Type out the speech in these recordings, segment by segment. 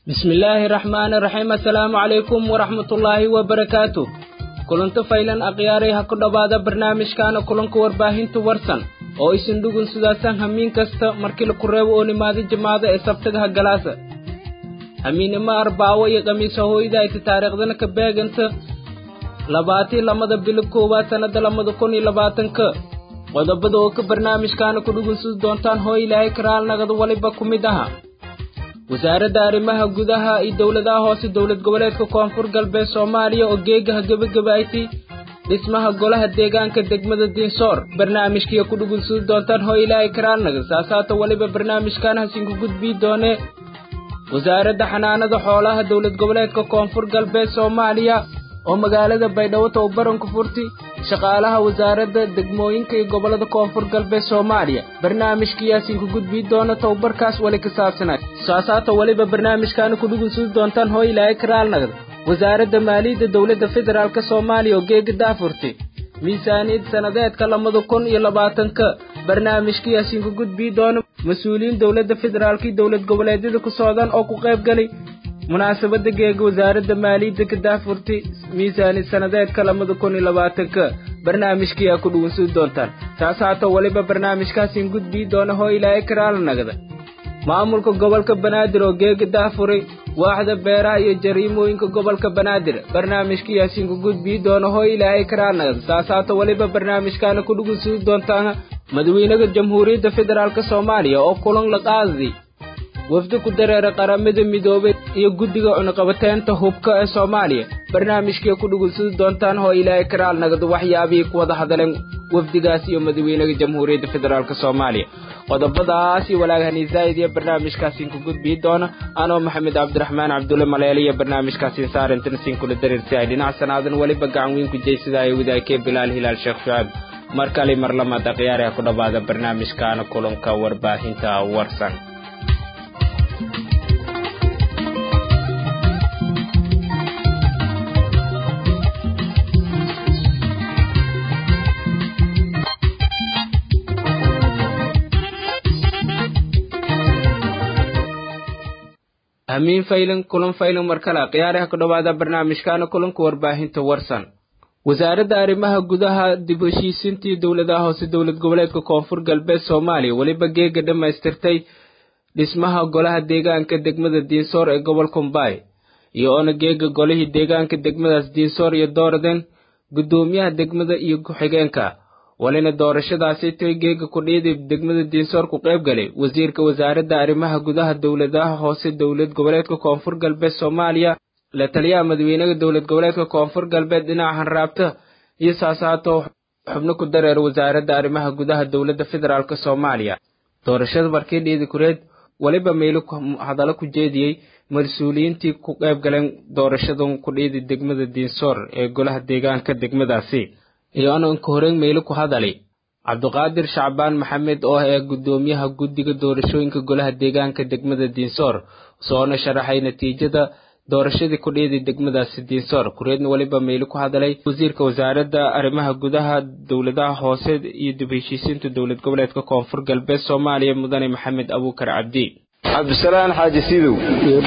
bismillaahi raxmaani raxiim assalaamu calaykum waraxmatullaahi wabarakaatu kulanto faylan akhyaaray ha ku dhowaada barnaamijkaana kulanka warbaahinta warsan oo isin dhugun sidaasan hamiin kasta markii laku reebo oo nimaado jimaado ee sabtagaha galaasa hamiinimo arbaawo iyo khamiisa hooyda ayta taariikhdana ka beeganta labaatii lamada bilo koowaad sannada lamada kun iyo labaatanka qodobada oo ka barnaamijkaana ku dhugunsudi doontaan hoo ilaahay karaalnagada waliba ku mid aha wasaaradda arrimaha gudaha iyo dowladaha hoose dowlad goboleedka koonfur galbeed soomaaliya oo geegaha gebagabaaytay dhismaha golaha deegaanka degmada diinsoor barnaamijkiiyo ku dhugunsudi doontaan hoo ilaahay karaalnaga saasaata weliba barnaamijkan hasinku gudbii doonee wasaaradda xanaanada xoolaha dowlad goboleedka koonfur galbeed soomaaliya oo magaalada baydhabo tababaran ku furtay shaqaalaha wasaaradda degmooyinka iyo gobollada koonfur galbeed soomaaliya barnaamijkiyaasiinku gudbii doona tababarkaas weli ka saabsanay saasaata weliba barnaamijkaana ku dhugunsudi doontaan hoo ilaahay karaalnagad wasaaradda maaliyadda dowladda federaalk soomaaliya oo geega daafurtay miisaaniyad sannadeedka labada kun iyo labaatanka barnaamijkiyaasiinku gudbii doona mas-uuliyiin dowladda federaalka iyo dowlad goboleedyada ku socdaan oo ku qayb galay munaasabadda geega wasaaradda maaliyadda ka daafurtay miisaaniyad sannadeedka labada kun iyo labaatanka barnaamijkiyaa ku dhugunsudi doontaan taas haata weliba barnaamijkaasiin gudbii doona hoo ilaahay karaalnagada maamulka gobolka banaadir oo geega daafuray waaxda beeraha iyo jariimooyinka gobolka banaadir barnaamijkiyaasiinku gudbii doona hoo ilaahay karaalnagada saas haata weliba barnaamijkaana ku dhugunsudi doontaan madaxweynaha jamhuuriyadda federaalk soomaaliya oo kulan la qaaday wafdi ku dareera qaramada midoobay iyo guddiga cunuqabateynta hubka ee soomaaliya barnaamijkii ku dhugunsudi doontaan hoo ilaahay karaal nagado waxyaabihii ku wada hadleen wafdigaas iyo madaxweynaha jamhuuriyadda federaalk soomaaliya qodobadaas iyo walaagahani zaa'id iyo barnaamijkaasiin ku gudbii doona anoo maxamed cabdiraxmaan cabdulle maleele iyo barnaamijkaasiin saarantan siin kula dareersi ay dhinac sanaadan weliba gacan weyn ku jeysada ay wadaagkee bilaal hilaal sheekh shucaab mar kale mar lamaad akhyaari ha ku dhowaada barnaamijkaana kulanka warbaahinta warsan hamiin faylan kulan faylan mar kale khiyaaraha ku dhowaada barnaamijkaana kulanka warbaahinta warsan wasaaradda arrimaha gudaha dib heshiisiintii dowladaha hoose dowlad goboleedka koonfur galbeed soomaaliya weliba geega dhammaystirtay dhismaha golaha deegaanka degmada diinsoor ee gobolka mbaay iyo oona geega golihii deegaanka degmadaas diinsoor iyo dooraden guddoomiyaha degmada iyo ku-xigeenka walina doorashadaasi tay geega kudhiidib degmada diinsoor ku qayb galay wasiirka wasaaradda arrimaha gudaha dowladaha hoose dowlad goboleedka koonfur galbeed soomaaliya la taliyaha madaxweynaha dowlad goboleedka koonfur galbeed dhinaca hanraabta iyo saasaato xubno ku dareer wasaaradda arrimaha gudaha dowladda federaalk soomaaliya doorashada markii dhiidi kureed weliba meylo hadallo ku jeediyey mas-uuliyiintii ku qayb galeen doorashadan kudhiidi degmada diinsoor ee golaha deegaanka degmadaasi iyoona inka horeen meylo ku hadalay cabdiqaadir shacbaan maxamed oo ah ee guddoomiyaha guddiga doorashooyinka golaha deegaanka degmada diinsoor soona sharaxay natiijada doorashadii kudhiidi degmadaasi diinsoor kureedna weliba meylo ku hadalay wasiirka wasaaradda arrimaha gudaha dowladaha hoose iyo dib heshiisiinta dowlad goboleedka koonfur galbeed soomaaliya mudane maxamed abuukar cabdi cabdisalaan xaaji sidow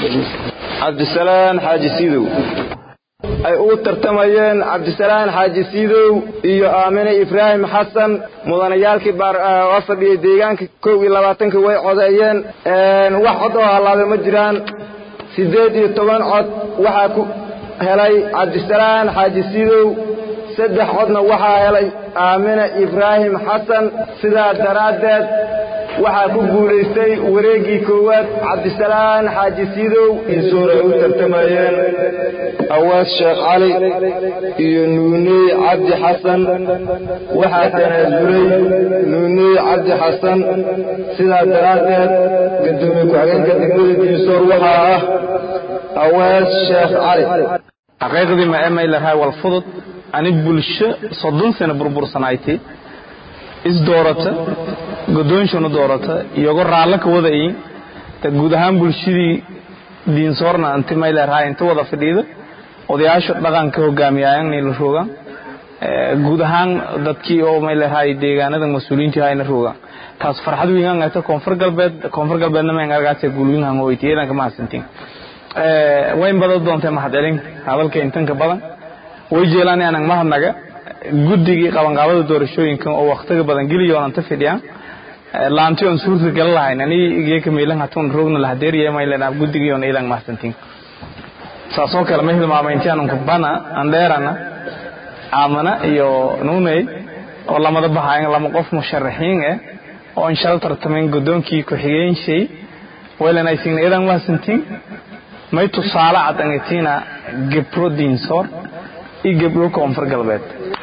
cabdisalaan xaaji sidow ay ugu tartamayeen cabdisalaan xaaji siidow iyo aamine ibraahim xasan mudanayaalkii oo fadhiyey deegaanka kow iyo labaatanka way codeeyeen wax cod oo hallaabay ma jiraan siddeed iyo toban cod waxaa ku helay cabdisalaan xaaji siidow saddex codna waxaa helay aamine ibraahim xasan sidaa daraaddeed waxaa ku guulaystay wareeggii koowaad cabdisalaan xaaji siidow insuur ay u tartamayeen awaas sheekh cali iyo nuuney cabdi xasan waxaa tanaasulay nuuney cabdi xasan sidaa daraaddeed gadoomiye ku-xigeenka degmada diinsoor waxaa ah awaas sheekh cali xaqiiqdii ma emay lahaa wal fudud ani bulsho soddon sano burbursanayti isdoorata godoonshana doorata iyago raallo ka wadayin ta guud ahaan bulshadii diinsoorna anti mayleeraha inta wada fadhiida odayaasha dhaqanka hogaamiyaayan la roogaan guud ahaan dadkii oo mayleerahay deegaanada mas-uuliyiintii hayna roogaan taas farxad weyn aan ayta koonfur galbeed koonfur galbeedna ma argaatay guulwin aan hoyti eedanka ma hasantiin wayn badan doontay mahadcelin hadalka intanka badan way jeelaan aanan mahadnaga guddigii qabanqaabada doorashooyinkan oo waktiga badan geliyoon ta fidhiyaan laanti on suurta gala lahayn ani igeka meelan hatun rogna la hadeeriye maylana guddigii on ilan mahadsantiin saasoo kale ma hilmaamaynti aanan kubana andheerana aamana iyo nuuney oo lamada bahayan lama qof musharaxiin eh oo inshala tartamayn guddoonkii ku-xigeenshey waylan aysigna ilan mahadsantiin may tusaale cad angatina gebro diinsoor iyo gebdho koonfur galbeed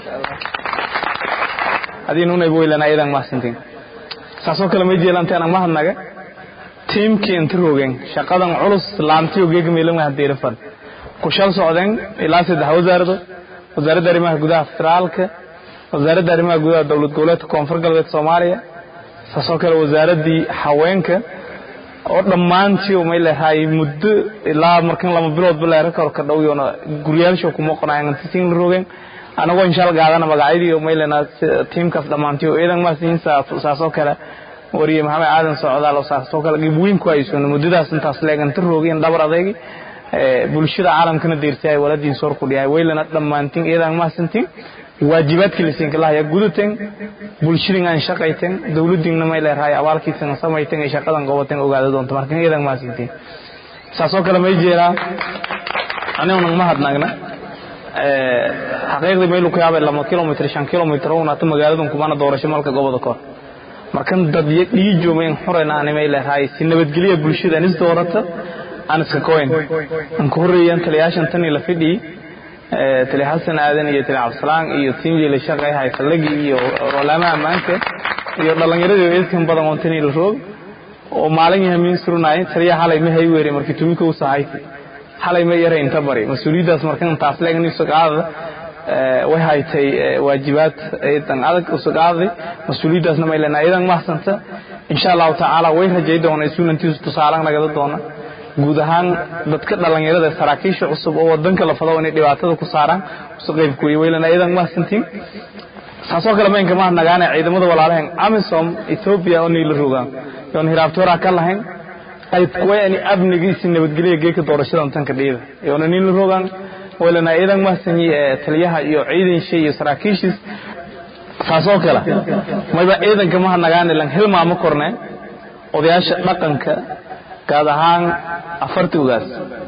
hadii nuunayba waylana ilan mahadsantiin saasoo kale may jeelanta anag mahadnaga tiimkii inta roogeen shaqadan culus laantiyo geega meelan hadeera fad ku shal socdeen ilaa saddex wasaarado wasaaradda arrimaha gudaha federaalka wasaaradda arrimaha gudaha dowlad goboleedka koonfur galbeed soomaaliya saasoo kale wasaaraddii haweenka oo dhammaantii may leehay muddo ilaa markan lama biloodba leerakorka dhowyoona guryaasha kuma qonaayantisiin la roogeen anagoo inshaal gaadana magacyadii may leenaa tiimkaas dhammaantii oo iidan maasiin saasoo kale wariye maxamed aadan socdaal oo saasoo kale gibweyn ku haysoon muddadaas intaas leeganta roogeen dhabar adaygi bulshada caalamkana deersay waladiin soor ku dhiyaay waylana dhammaantiin iidan maasintiin waajibaadkii lasiinka lahaya gudateen bulshadin aan shaqayteen dowladdiinna may leerahay abaalkiisana samayteen ay shaqadan qabateen ogaada doonta markan iidan maasintiin saasoo kale may jeeraa aniguna ma hadnaagna xaqiiqdii maylu ku yaabay lama kilomitr shan kilomitr unaata magaaladan kumana doorasho malka goboda kor markan dad dhiijoomayn xurayna ani may leerahay si nabadgelya bulshada anis doorata aan iska koyn aan ku horreeyaan taliyaashan tan la fidhii tali xasan aadan iyo tali cabdisalaan iyo tiimjii la shaqeeyahay fallagii iyo olaamaha ammaanka iyo dhallinyaradii eedkan badan oo tanii la roog oo maalin yahamiin surunay taliya xalay ma hay weere markii tumika u sahayti xalay ma yara inta bari mas-uuliyaddaas markan taas leegan usagaada way haytay waajibaad eedan adag usagaaday mas-uuliyaddaasna may leenaa idan mahsanta insha allahu tacaala way rajay doona isuunantiisu tusaalan nagada doona guud ahaan dadka dhallinyarada saraakiisha cusub oo wadanka la fado inay dhibaatada ku saaraan usu qaybkuway waylana idan mahadsantiin saasoo kale maynka mahadnagaane ciidamada walaalahen amisom ethoobia oo niila rogaan yoon hiraabtooraa ka lahayn qayb kuwa ani amnigiisi nabadgelya geeka doorashadan tanka dhiida yoona niila rogaan waylana idan mahadsanyi taliyaha iyo ciidansha iyo saraakiishiis saasoo kale mayba ciidanka mahadnagaane lan hilmaamo korne odayaasha dhaqanka gaad ahaan afarti ugaas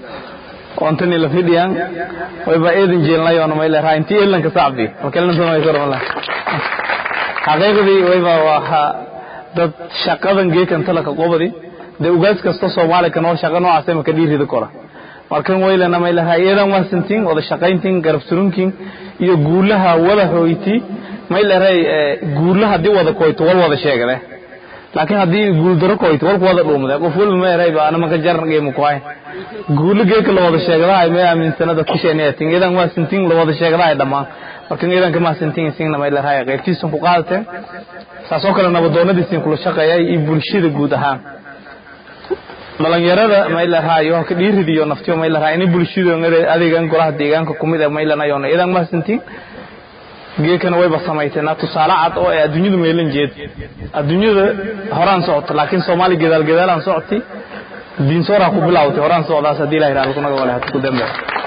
ontani la fidhiyaan wayba eedan jeelnayoona may leeraha intii elanka sacbi makalnasamaysarmala xaqiiqdii wayba waa dad shaqadan geekan talaka qobadi dee ugaas kasta soomaali ka nool shaqa noocaas maka dhiirida kora markan waylana may leeraha eedan waasantiin wada shaqayntiin garab surunkiin iyo guulaha wada hooyti may leerahay guulaha haddii wada koyto wal wada sheegade laakiin haddii guuldaro koyto walku wada dhuumade qof walba ma erayba anama ka jarngeemu kuhay guulo geeka la wada sheegadahay may aaminsana dadka sheeneyatin idan waa sintiin la wada sheegadahay dhammaan markan idanka ma sintiin isingna may leerahay qaybtiisan ku qaadateen saasoo kale nabadoonadiisin kula shaqeeyay iyo bulshada guud ahaan dhalinyarada may leerahay oo ka dhiiridiyo naftiyo may leerahay inay bulshada adeegan golaha deegaanka kumid ah may lanayoona idan ma sintiin geekana wayba samayteenaa tusaale cad oo ay adduunyadu meelan jeed adduunyada horaan socota laakiin soomaaliya gadaal gadaalaan socotay diinsooraa ku bilawtay horaan socdaas haddii ilaha yidhahdo kunaga wale hada ku dambe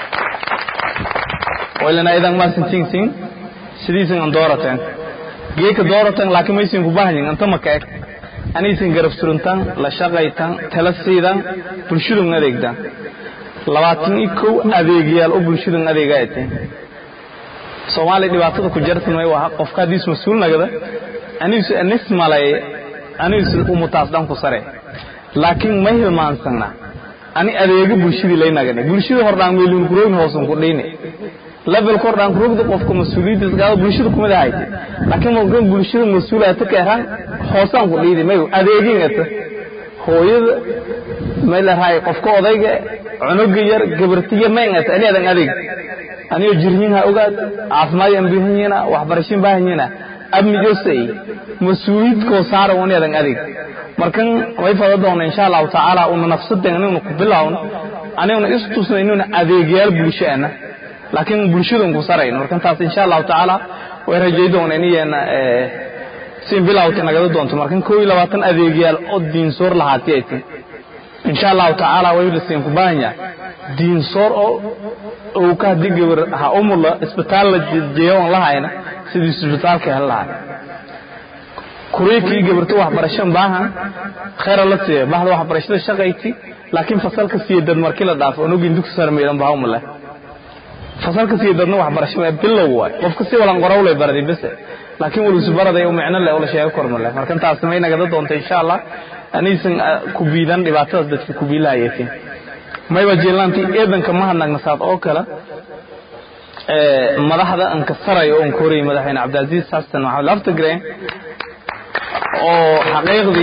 waylana idan maasin ting ting sidiisan an doorateen geeka doorateen laakiin maysin ku bahanyin anta maka eg anaysan garab suruntaan la shaqaytaan tala siidaan bulshadun adeegdaan labaatan iyo kow adeegyaal oo bulshadun adeegaa eteen soomaaliya dhibaatada ku jartan may waa qofka haddiis mas-uul nagada anigisu anis malay anigisu umutaas dhan ku sare laakiin ma hilmaansana ani adeega bulshadii lay nagani bulshada hordhaan meelin kuroogin hoosan ku dhayni levelka hordhaan kuroogda qofka mas-uuliyaddiis gaada bulshada kumid ahayte laakiin markan bulshada mas-uulaata ka eraan hoosaan ku dhaydi may adeegin ata hooyada may larahay qofka odayga cunuga yar gabartiya mayn ata ani adan adeeg anigoo jirhin ha ogaad caafimaad aan baahanyiina waxbarashin baahanyiina amnigosay mas-uuliyadkoo saara wani adan adeeg markan way fada doona insha allahu tacaala una nafsaden aniguna ku bilawno aniguna istusna inuna adeegyaal bulshaana laakiin bulshadun ku sarayn markan taas insha allahu tacaala way rajay doona iniyana sin bilawta nagada doonto markan koo iyo labaatan adeegyaal oo diinsoor lahaati ay tin insha allahu tacaala way lasiin ku baahanya diinsoor oo uu ka haddii gabar ha umula isbitaal la jeewan lahayna sidii isbitaalka hel lahay kuriikii gabarta waxbarasho baahan khayra la siiya bahda waxbarashada shaqayti laakiin fasalka siiya dad markii la dhaafo onogin dugsi sare meedan baa umule fasalka siiya dadna waxbarasho ee bilow waay qofka si walan qorawlay baraday bese laakiin walisu baraday oo micno leh oo la sheego kormale marka taas may nagada doonta insha allah aniisan ku biidan dhibaatadaas dadka ku biilahayeetiin mayba jeelantii eedanka ma hadnagna saad oo kale madaxda ankasarayo oon korayay madaxweyne cabdicaziiz xasan maxamed laftagreen oo xaqiiqdii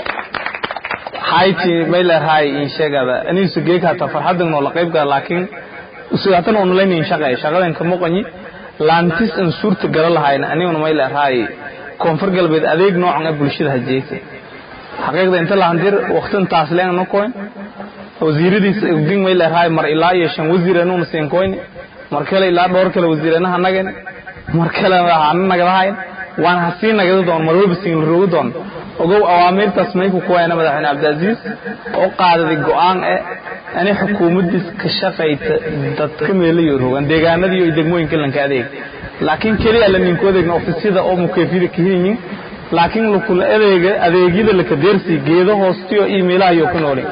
hayti may leerahay in sheegada aniisu geeg hata farxadan noo la qayb gala laakiin usigaatan oo nalayn in shaqay shaqadan ka muqanyi laantis in suurta gala lahayna aniguna may leerahay koonfur galbeed adeeg noocan ee bulshada hajeeyta xaqiiqda inta la handir waqtin taas leen no koyn wasiiradiisa ogdin may leerahay mar ilaa iyo shan wasiir anuuna siin koyn mar kale ilaa dhowr kale wasiiranaha nagan mar kale waxaana nagadahayn waan hasii nagada doon mar walba siin la rogi doon ogow awaamiirtaas mayku kuwayna madaxweyne cabdicaziiz oo qaadaday go'aan eh ani xukuumaddiis ka shaqayta dadka meelayo rogan deegaanadii iyo degmooyinka lanka adeeg laakiin keliya la ninku adeegna ofisyada oo mukeefida ka yihiin laakiin lakula adeega adeegyada laka deersi geedo hoostiyo iimaylaha iyo ku noolin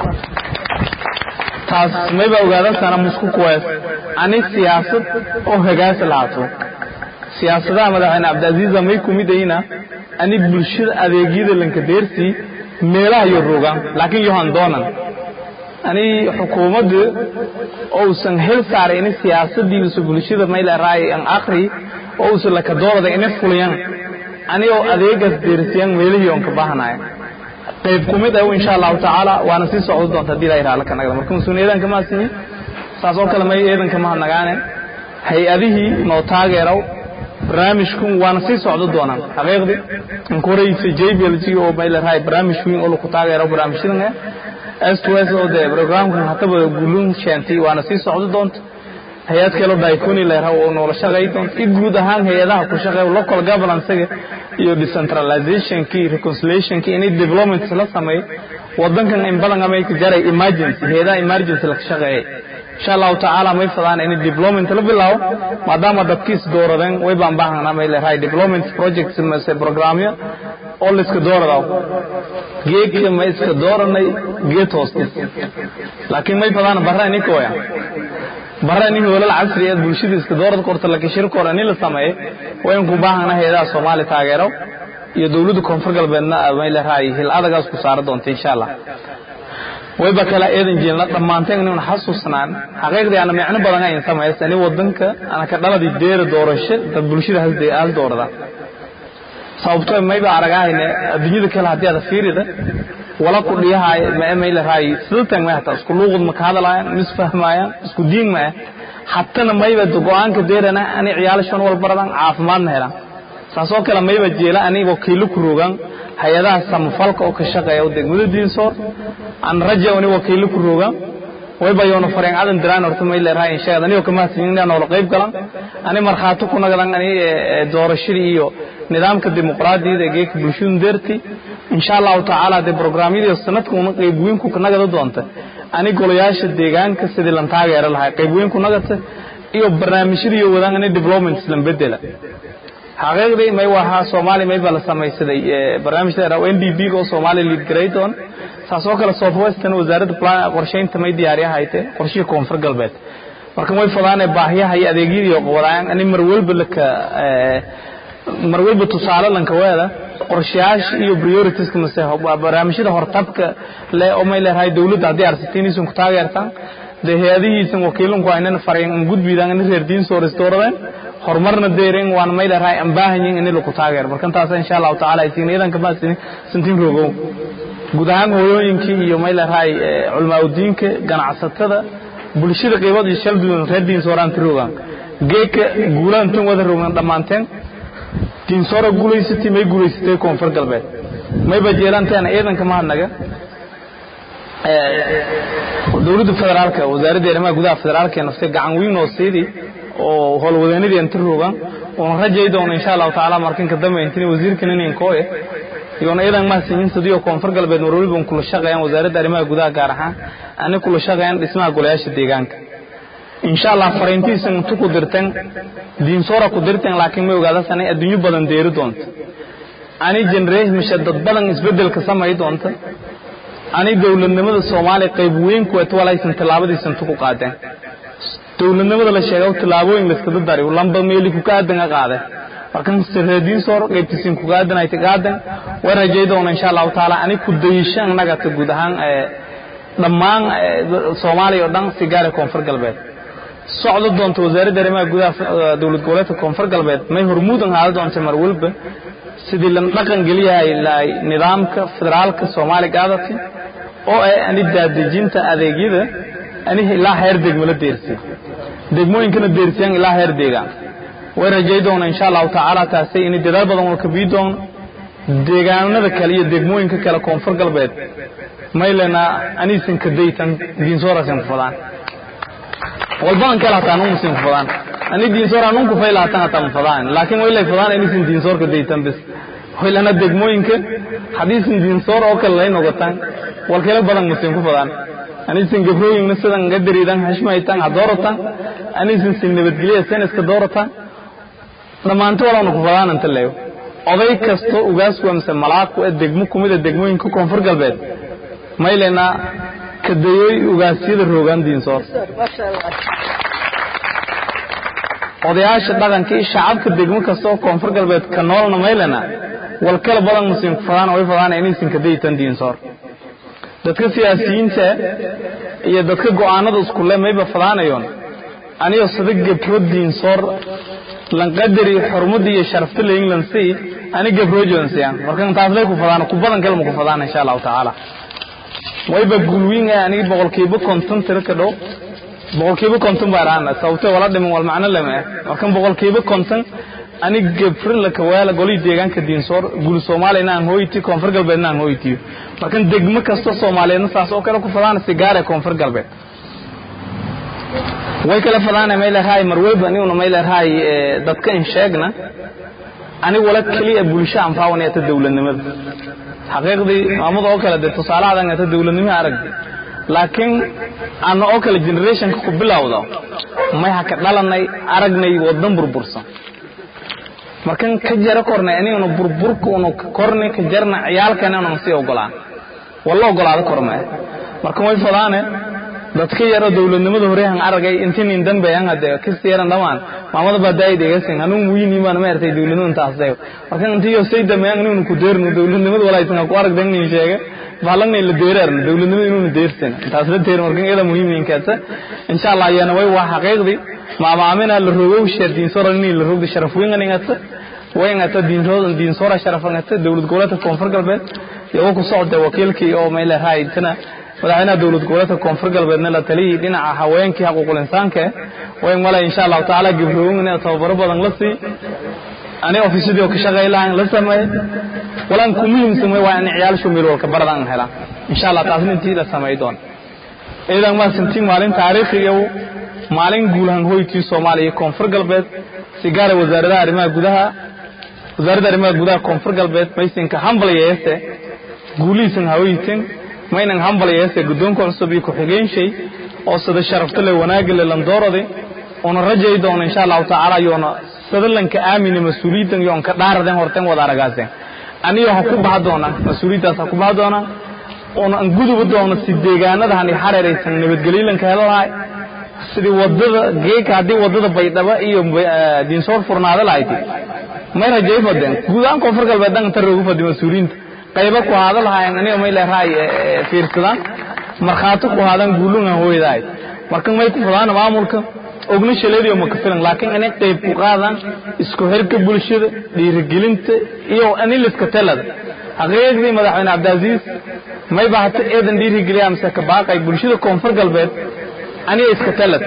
taas mayba ogaadan sana musku kuwees ani siyaasad oo hagaasi lahaato siyaasadaha madaxweyne cabdicaziiza may ku midayna ani bulshada adeegyada lanka deersii meelaha iyo rogaan laakiin yohan doonan ani xukuumadda ousan hel saaray ini siyaasadiisu bulshada may leeraay an akri oo usan laka doorada ina fuliyan ani oo adeegaas deersiyan meelihii oon ka baahanaya qayb ku mid ah insha allahu tacaala waana sii socdo doonta haddii ilaha raala ka nagda marka mas-uuliyadan kama asini saas oo kale may eedan kama hadnagaane hay-adihii noo taageeraw barnaamijkun waana sii socdo doonaan xaqiiqdii anku horeysa jblg oo may leerahay barnaamij weyn oo laku taageero barnaamijyadan s to s oo dee programkan hataba gulun sheentay waana sii socdo doonta hay-ad kaloo daiconi leeraha oo noola shaqay doonta i guud ahaan hay-adaha ku shaqeeya local governance-ga iyo decentralizationki reconciliationki inay developments la sameeyo wadankan in badan amayka jaray emergency hay-adaha emergency laka shaqeeyay insha allahu tacaala may fadaan inay development la bilaabo maadaama dadkiis dooradeen way baan baahanaa may leerahay development projects mase programyo oo la iska dooradaw geedka ma iska dooranay geed hoostis laakiin may fadaan barra ininka waya barra nin hoolal casri ee bulshada iska doorad korta laakiin shirka hore nin la sameeyay wayn ku baahana hay'adaha Soomaali taageero iyo dawladda koonfur galbeedna may leerahay hil adagaas ku saar doonta insha Allah wayba kala eedan jeelna dhammaanteen inaan xasuusnaan xaqiiqdii ana micno badan ay sameeyay ani wadanka ana ka dhaladii deer doorasho dad bulshada hasday aal doorada sababtoo mayba aragahayne adduunyada kale haddii aad fiirida wala ku dhiyahay ma email raay sidatan ma hata isku luuqad ma ka hadlayaan mis fahmayaan isku diin ma hatana mayba go'aanka deerana ani ciyaal shan wal baradan caafimaadna helaan saasoo kale mayba jeela ani wakiilo ku rogan hay'adaha samafalka oo ka shaqeeya degmada diinsoor aan rajo ani wakiilo ku rogan wayba yoona fareen cadan diraan horta may leerahay in sheegad aniga kama siinina oo qayb galan ani marxaato ku nagadan ani doorashadii iyo nidaamka dimuqraadiyada ee geeka bulshadu deerti insha allahu tacaala dee programyadii sanadka una qayb weyn ku nagada doonta ani golayaasha deegaanka sidii lan taageero lahay qayb weyn ku nagata iyo barnaamijyada iyo wadaan ani development lan bedela xaqiiqdii may wahaa soomaali may baa la samaysaday barnaamijda n d b oo soomaali lead gradon saasoo kale southwestern wasaaradda plan qorshaynta may diyaariya hayte qorshihii koonfur galbeed marka way fadaanee baahiyaha iyo adeegyadii wadaan ani mar walba laka mar walba tusaale lanka weeda qorshayaasha iyo prioritiska mase barnaamijyada hortabka le oo may leedahay dawladda haddii arsatiiniisun ku taageertaan dee hay-adihiisan wakiilunku aynan farayn an gudbiidaan ini reer diin soo restooradeen horumarna deeren waan may leedahay aan baahanyin ini laku taageero marka taas insha allahu tacaala aysiinayadan kama santiin rogow guud ahaan hooyooyinkii iyo may leedahay culimaadudiinka ganacsatada bulshada qiibad iyo shal duwan reer diin sooraan tirogaan geeka guulaantun wada rogan dhammaanteen diinsoora guulaysatay may guulaysatay koonfur galbeed mayba jeelanteena ciidanka mahadnaga dowladda federaalka wasaaradda arrimaha gudaha federaalka ee naftay gacan weyn oo siidii oo howlwadeenadii inta rogan oona rajay doono insha allahu tacaala markan ka dambe intini wasiirkan inin kooye iyoona iyadan mahadsanyin sidii koonfur galbeed mar waliba kula shaqeeyaan wasaaradda arrimaha gudaha gaar ahaan ani kula shaqeeyaan dhismaha golayaasha deegaanka insha allah fariintiisan intu ku dirtan diinsoora ku dirtan laakiin may ogaadasan ay adduunyo badan deeri doonto ani generation dad badan isbedelka samay doonta ani dowladnimada soomaaliya qayb weyn kuwet walaysan tallaabadiisan tu ku qaadeen dowladnimada la sheega tallaabooyin layskada dari lamba meeli ku kaadan qaade markan sirreediin soor qaybtiisin ku kaadan ay tagaadan way rajay doona insha Allah taala ani ku dayishan naga ta guud ahaan ee dhammaan Soomaaliya oo dhan sigaar koonfur galbeed socdo doonto wasaaradda arrimaha gudaha dowlad goboleedka koonfur galbeed may hormuudan haada doonta mar walba sidii la dhaqan geliyahay nidaamka federaalka Soomaaliya qaadati oo ay ani daadejinta adeegyada ani ilaa heer degmo la deersiyo degmooyinkana deersiyaan ilaa heer deegaan way rajay doona insha allahu tacaala taasi in dadaal badan oo ka bii doono deegaanada kale iyo degmooyinka kale koonfur galbeed maylena aniisan ka daytan diinsooraasan ku fadaan walbadan kale hataa nun musin ku fadaan ani diinsoora nun ku fayla hataan hataa mu fadaan laakiin waylay fadaan aniisan diinsoor ka daytan bis waylana degmooyinka hadiisan diinsoor oo kale lay nogotaan walkale badan musin ku fadaan aniisan gabrooyinna sidan ga dariidan hashmaytan ha dooratan aniisan sin nabadgelya seniska dooratan dhammaanto walana ku fadaan inta leeyo oday kasto ugaasku amse malaadku ee degmo kumida degmooyinka koonfur galbeed maylena kadayooy ugaasyada roogaan diinsoor odayaasha dhaqanka iyo shacabka degmo kasta oo koonfur galbeed ka noolna maylena walkala badan musin ku fadaan way fadaan inaysan kadaytan diinsoor dadka siyaasiyiinta iyo dadka go'aanada iskule mayba fadaanayoon aniyo sida gabro diinsoor lanqadari xurmada iyo sharafta la england si ani gabro joonsiyaan marka taas lay ku fadaan ku badan kale ku fadaan insha Allah taala wayba gulwiin ani boqolkiiba konton tira ka dhow boqolkiiba konton baaraan sababtoo wala dhiman wal macna lama marka boqolkiiba konton ani gabro la kawaala goli deegaanka diinsoor gul Soomaaliya aan hooyti koonfur galbeed aan hooyti marka degmo kasta Soomaaliyeedna saas oo kale ku fadaan sigaar ee koonfur galbeed way kala fadaan meel raay marwayba ani una meel raay dadka in sheegna ani wala kaliya bulsho aan faawanayta dawladnimada xaqiiqdii maamada oo kale tusaalahadan ta dawladnimo arag laakiin aan oo kale generation ku bilowdo may ha ka dhalanay aragnay wadan burbursan markan ka jara kornay aniguna burburku unu kornay ka jarna ciyaalkana unu sii ogolaan walla ogolaado kormay markan way fadaane dadka yaro dawladnimada hore aan aragay intiin dambe aan hade kisi yaran dhamaan maamada baadaay deegasin anu muhiim baan ma artay dawladnimada taasay markan intii yo sayda ma aan ku deerno dawladnimada walaysan ku arag dan in sheega baalanay la deerar dawladnimada inuu deersan taas la deer markan iyada muhiim in kaata insha Allah yana way waa xaqiiqdi ma maamina la rogow shardin sorani la rogda sharaf weyn anigata wayn ata diin rodan diin sora sharafangata dawlad goboleedka koonfur galbeed iyo ku socda wakiilkii oo meel raaytana madaxweynaha dawlad goboleedka koonfur galbeedna la taliyay dhinaca haweenkii xuquuqul insaanka wayn wala insha Allah taala gibroowna tababaro badan la sii ani ofiisadii oo ka shaqeeylaan la sameey walaan ku muhiimsan waa in ciyaal shumil walka baradan hela insha Allah taasna intii la sameey doon idan ma santiin maalin taariikhiga maalin guulahan hoykii Soomaaliya koonfur galbeed sigaar wasaaradda arrimaha gudaha wasaaradda arrimaha gudaha koonfur galbeed maysinka hambalyeeste guuliisan hawaytin maynan hambalyeeste guddoonka cusub iyo ku-xigeenshay oo sida sharafta le wanaagga le landoorade una rajay doono insha allahu tacaala yoona sadalanka aamine mas-uuliyaddan yoon ka dhaaraden horten wada aragaaseen aniyo ha ku baha doona mas-uuliyaddaas ha ku baha doona una an guduba doono si deegaanadahan iyo xareeraysan nabadgelyolanka helo lahay sidii wadada geeka haddii wadada baydhaba iyo diinsoor furnaada lahayti may rajay fadeen guud ahaan koonfur galbeed dhan inta roogu fadi mas-uuliyiinta qayba ku haada lahaayeen aniga may leerahay fiirsadaan markhaato ku haadaan guulunga hooyadahay marka may ku fadaan maamulka ogna shaleediyo ma ka filan laakiin inay qayb ku qaadaan isku xirka bulshada dhiirigelinta iyo aniliska talada xaqiiqdii madaxweyne cabdiaziiz may bahata eedan dhiirigeliya mise ka baaqay bulshada koonfur galbeed aniga iska talad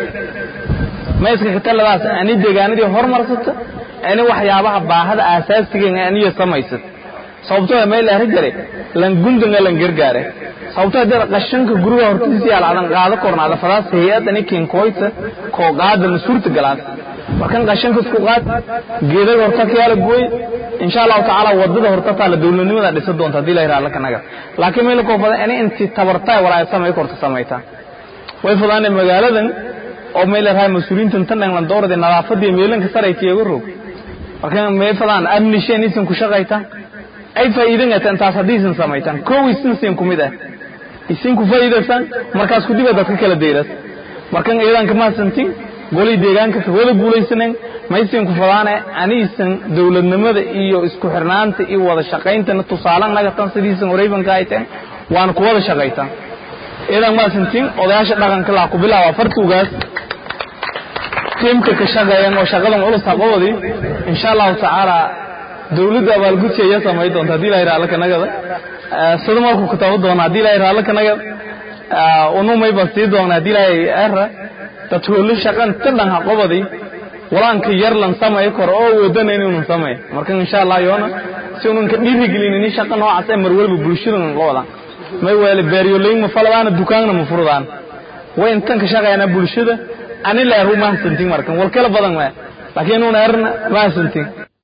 ma iska ka taladaas ani deegaanadii hormarsata ani waxyaabaha baahada aasaasiga aniyo samaysat sababtoo meel la jare lan gundanga lan gargaare sababtoo dad qashanka guriga hortiisa yaal adan qaado kornaada fadaas hay'ad ani kin koyta ko qaada masuurta galaan markan qashanka isku qaad geedaga horta ka yaala gooy insha allahu tacaala wadada horta taala dowladnimada dhisa doonta haddii la yidhaha lakanaga laakiin meel koo badan inay inti tabartaa walaa samay korta samaytaa way fudaanay magaaladan oo meel la rahay mas-uuliyiintan tan dhan doorada nadaafadii meelanka saray kiyaga rog marka may fadaan amni shan isin ku shaqayta ay faa'iidan gataan taas hadiisan samaytan kow isin siin ku mid ah isin ku faa'iidaysan markaas ku dibada dadka kala deeras markan ciidanka ma santin golay deegaanka ka wada guulaysaneen maysan ku fadaane aniisan dowladnimada iyo isku xirnaanta iyo wada shaqayntana tusaalan naga tan sidiisan wareybanka ay tahay waan ku wada shaqaytaa ciidan ma santin odayaasha dhaqanka la ku bilaaba fartuugaas tiimka ka shaqeeyaan oo shaqadan culus qabadi insha Allah taala dawladda abaalgudsi ayaa samayn doonta hadii la yiraahdo kanagada sida markuu ku taabo doona hadii la yiraahdo kanagada unu may basti doona hadii la yiraahdo dadweyne shaqan tan ha qabadi walaanka yar lan samay kor oo wadana inuu samay marka insha Allah yoona si uu ka dhiirigelin in shaqo noocaas ay mar walba bulshada qabadaan may wali beeryoleyn ma faladaana dukaanna ma furdaan way intan ka shaqeeyana bulshada ani la ruuma santin markan wal kala badan ma laakiin uu naarna ma santin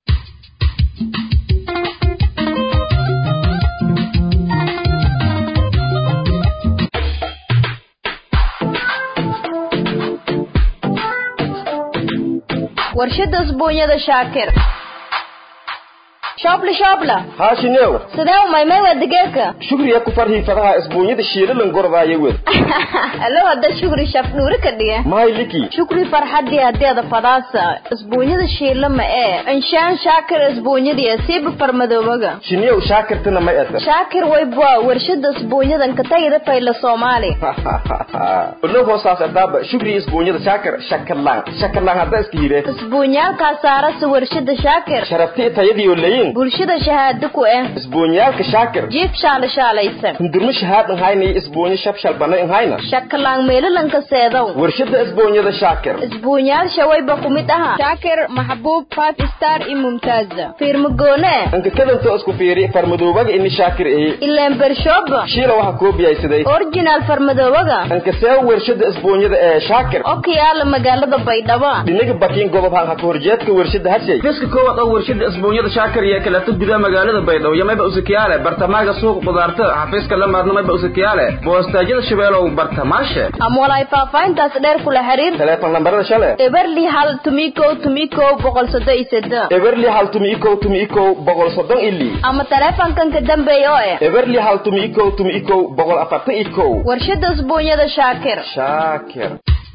warshada usbuunyada shaakir shoobla shoobla haashinew sidee u maymay waa digeerka shukriya ku farhii fadaha isbuunyada shiilalan gordaayo wed allo hadda shukri shaf dhuuri ka dhiga mahay liki shukri farxadii hadeeda fadaasa isbuunyada shiila ma ee inshaan shaakir isbuunyadii siiba farmadoobaga shiniyow shaakirtana may ata shaakir waybwa warshada isbuunyadan ka tagida fayla soomaali ulo hoosaas adaaba shukriya isbuunyada shaakir shakarlaan shakarlaan hadda iska hire isbuunyaalkaa saarasa warshada shaakir sharaftii tayadiyo leyin bulshada shahaado ku eh isbuunyaalka shaakir jiif shaala shaalaysan hundurmo shahaadan hayna isbuunyo shabshal bana in hayna shakalaan meelalanka seedow warshada isbuunyada shaakir isbuunyaal shawayba ku mid aha shaakir maxbuub five star iyo mumtaaza fiirmagoone anka kadanto isku fiiri farmadoobaga ini shaakir ehe ileen bershooba shiila waxa koobiyaysaday originaal farmadoobaga anka see warshada isbuunyada ee shaakir okiyaala magaalada baydhabo dhinaga bakiin gobob hanka ka horjeedka warshada hashay fiska koowaad oo warshada isbuunyada shaakir iyo kaleeto gudaha magaalada baydhabo iyo mayba usakiyaale bartamaaga suuq qudaarta xafiiska la maarna mayba usakiyaale boostaajyada shabeelow bartamaashe ama walaay faahfaahintaas dheer kula xiriir teleefon lambarada shale eberli hal tumikow tumikow boqol soddon iyo seddex eberli hal tumi ikow tumi ikow boqol soddon ili ama teleefonkan ka dambeeya oo eh eberli hal tumi ikow tumi ikow boqol afartan ikow warshada usbuunyada shaakir shaakir